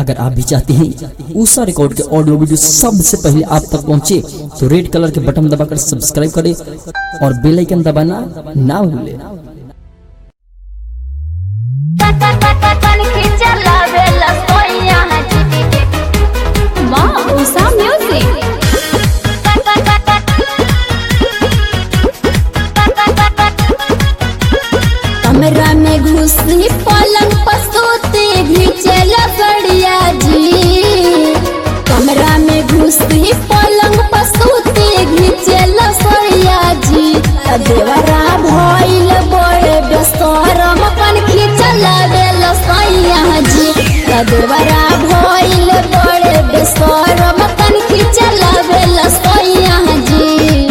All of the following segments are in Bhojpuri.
अगर आप भी चाहते हैं ऊषा रिकॉर्ड के ऑडियो वीडियो सबसे पहले आप तक पहुंचे तो रेड कलर के बटन दबाकर सब्सक्राइब करें और बेल आइकन दबाना ना भूलें Wow, Usa Music. कमरा में घुसी पलंग पसूते घिचल बढ़िया जी कमरा में घुसी पलंग पसूते घिचल सड़िया जी आ देवरा भइल बड़े बेसरम कन खिचल बेल सैया जी आ देवरा भइल बड़े बेसरम कन खिचल बेल सैया जी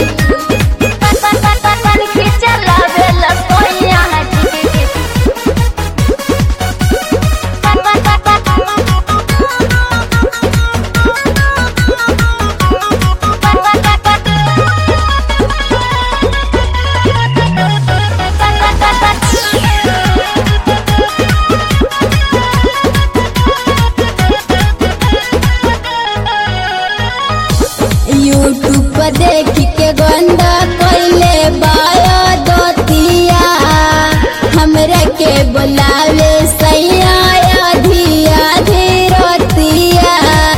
यूट्यूब पर देख के गंदा कैले बायो दोतिया हमरा के बुलावे सैया आधी आधी रोतिया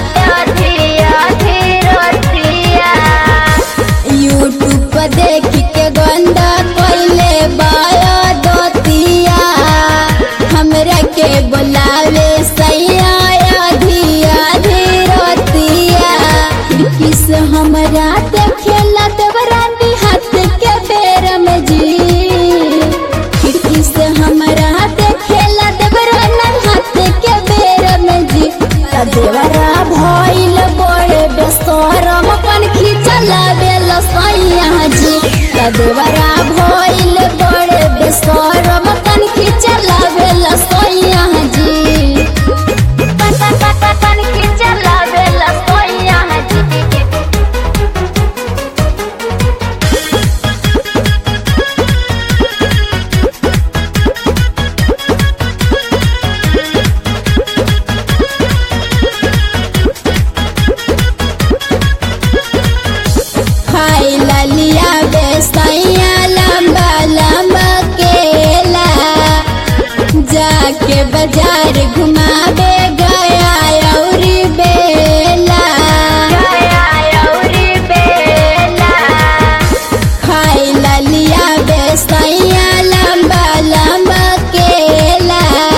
यूट्यूब पर देख के गंदा कैले बायो दोतिया हमरा के बुलावे सैया आधी आधी रोतिया किस हमरा देखेला देवरानी हाथ के बेर में जी खिड़की से हमरा देखेला देवरानी हाथ के बेर में जी आ देवरा भइल बड़े बेसरम कन खिचला बेल सैया जी आ देवरा भइल बड़े बेसरम कन खिचला बेल सैया जी खाई लिया बेसैया लंबा लंबा केला जाके बाजार घुमावे गया औरी बेला खाई लिया बेसैया लंबा लंबा केला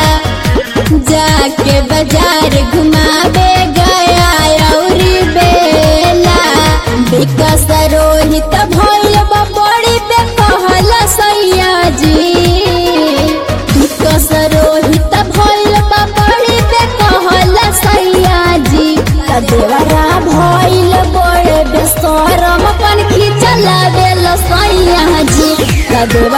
जाके बाजार घुमावे गया औरी बेला विकास रोहित भइल बा बड़ी पे कहल सैया जी विकास रोहित भइल बा बड़ी पे कहल सैया जी आ देवरा भइल बड़े बेसरम कन खिचल बेल सैया जी आ देवरा